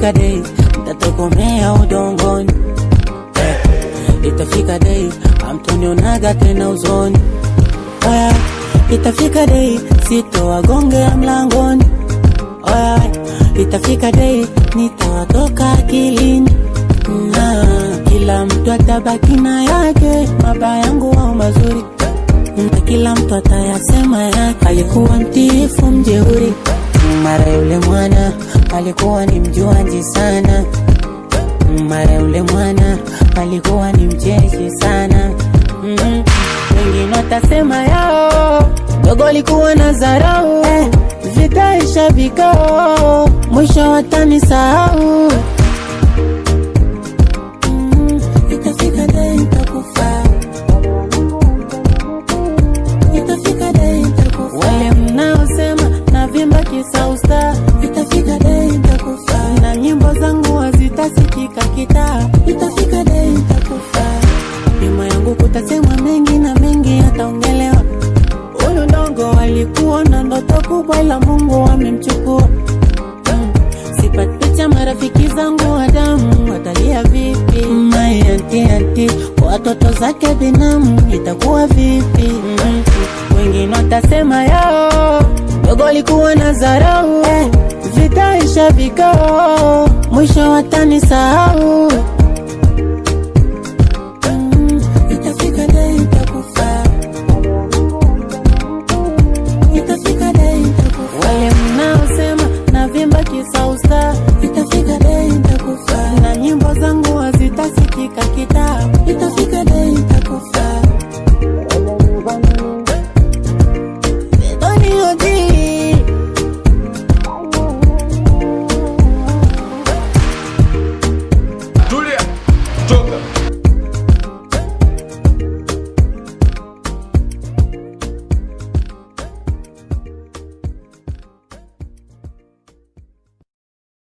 itafika day tatokomea udongoni eh, itafika day amtonionaga tena uzoni Oya, itafika day sitowagongea mlangoni Oya, itafika day nitawatoka akilini na kila mtu atabaki na yake, mabaya yangu au mazuri, na kila mtu atayasema yake. Alikuwa mtiifu mjeuri, mara yule mwana alikuwa ni mjuaji sana, mara yule mwana alikuwa ni mcheshi sana mm wengine watasema yao dogo alikuwa na zarau, vitaisha vikao, mwisho watanisahau. Mm, Itafika day nitakufa, itafika day nitakufa. Wale mnaosema navimba kisa usta, itafika day nitakufa, na nyimbo zangu hazitasikika kitaa, itafika day nitakufa. Nyuma yangu kutasemwa mengi na mengi yataongelewa. Huyu ndongo alikuwa na ndoto kubwa, ila Mungu amemchukua. Mm. Sipati picha marafiki zangu wa damu watalia vipi? My anti anti watoto zake binamu itakuwa vipi? Mm. Wengine watasema yao dogo alikuwa na zarau, vitaisha vikao, mwisho watanisahau.